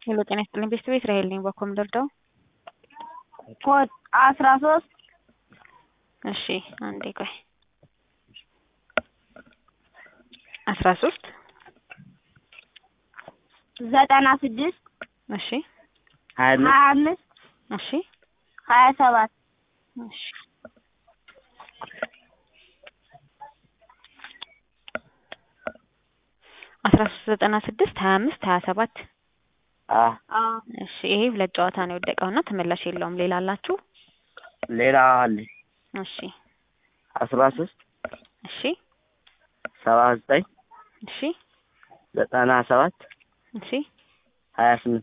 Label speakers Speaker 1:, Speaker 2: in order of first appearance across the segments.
Speaker 1: ሄሎ ጤና ይስጥልኝ ቤተሰብ እስራኤል ነኝ በኮም ልርዳው
Speaker 2: ኮድ አስራ ሶስት
Speaker 1: እሺ አንዴ ቆይ አስራ ሶስት
Speaker 2: ዘጠና ስድስት
Speaker 1: እሺ
Speaker 3: ሀያ አምስት
Speaker 2: ሀያ አምስት
Speaker 1: እሺ
Speaker 2: ሀያ ሰባት
Speaker 1: እሺ አስራ ሶስት ዘጠና ስድስት ሀያ አምስት ሀያ ሰባት
Speaker 3: አ
Speaker 2: አዎ
Speaker 1: እሺ ይሄ ሁለት ጨዋታ ነው የወደቀው እና ተመላሽ የለውም ሌላ አላችሁ
Speaker 3: ሌላ አለ
Speaker 1: እሺ
Speaker 3: አስራ ሶስት
Speaker 1: እሺ
Speaker 3: ሰባ ዘጠኝ
Speaker 1: እሺ
Speaker 3: ዘጠና ሰባት
Speaker 1: እሺ
Speaker 3: ሀያ ስምንት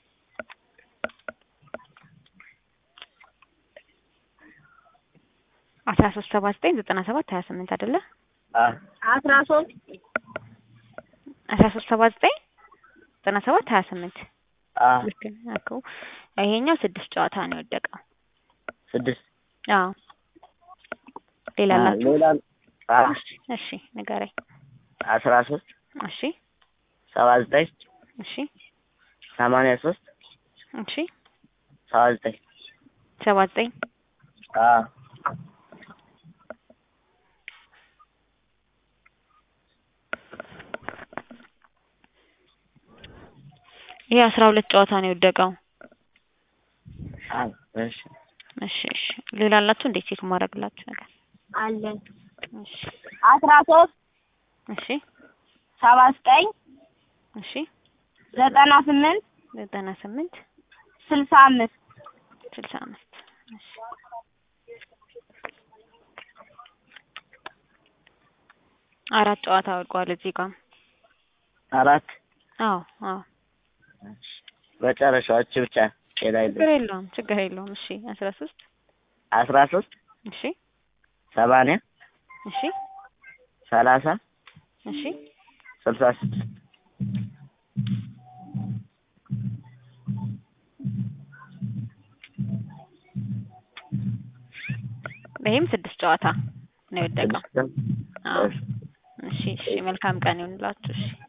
Speaker 1: አስራ ሶስት ሰባ ዘጠኝ ዘጠና ሰባት ሀያ ስምንት አይደለ
Speaker 3: አ
Speaker 2: አስራ ሶስት
Speaker 1: አስራ ሶስት ሰባ ዘጠኝ ዘጠና ሰባት ሀያ ስምንት
Speaker 3: አ
Speaker 1: ልክ ነህ እኮ ይሄኛው ስድስት ጨዋታ ነው የወደቀው
Speaker 3: ስድስት
Speaker 1: አዎ ሌላ
Speaker 3: አ
Speaker 1: አላችሁ
Speaker 3: ሌላ አ
Speaker 1: እሺ ንገረኝ
Speaker 3: አስራ ሶስት
Speaker 1: እሺ
Speaker 3: ሰባ ዘጠኝ
Speaker 1: እሺ
Speaker 3: ሰማንያ ሶስት
Speaker 1: እሺ
Speaker 3: ሰባ ዘጠኝ
Speaker 1: ሰባ ዘጠኝ
Speaker 3: አ
Speaker 1: ይሄ አስራ ሁለት ጨዋታ ነው የወደቀው
Speaker 3: አ እሺ
Speaker 1: እሺ እሺ ሌላ አላችሁ እንዴት ቼክ ማድረግላችሁ ነገር
Speaker 2: አለን
Speaker 1: እሺ
Speaker 2: አስራ ሶስት
Speaker 1: እሺ
Speaker 2: ሰባ ዘጠኝ
Speaker 1: እሺ
Speaker 2: ዘጠና ስምንት
Speaker 1: ዘጠና ስምንት
Speaker 2: ስልሳ አምስት
Speaker 1: ስልሳ አምስት እሺ አራት ጨዋታ ወድቋል እዚህ ጋር
Speaker 3: አራት
Speaker 1: አዎ አዎ
Speaker 3: መጨረሻዎች ብቻ ሌላ
Speaker 1: ችግር
Speaker 3: የለም
Speaker 1: የለውም ችግር የለውም እሺ አስራ ሶስት
Speaker 3: አስራ ሶስት
Speaker 1: እሺ
Speaker 3: ሰማንያ
Speaker 1: እሺ
Speaker 3: ሰላሳ
Speaker 1: እሺ
Speaker 3: ስልሳ ስድስት
Speaker 1: ይሄም ስድስት ጨዋታ ነው የወደቀው
Speaker 3: ስድስት
Speaker 1: አዎ እሺ እሺ መልካም ቀን ይሁንላችሁ እሺ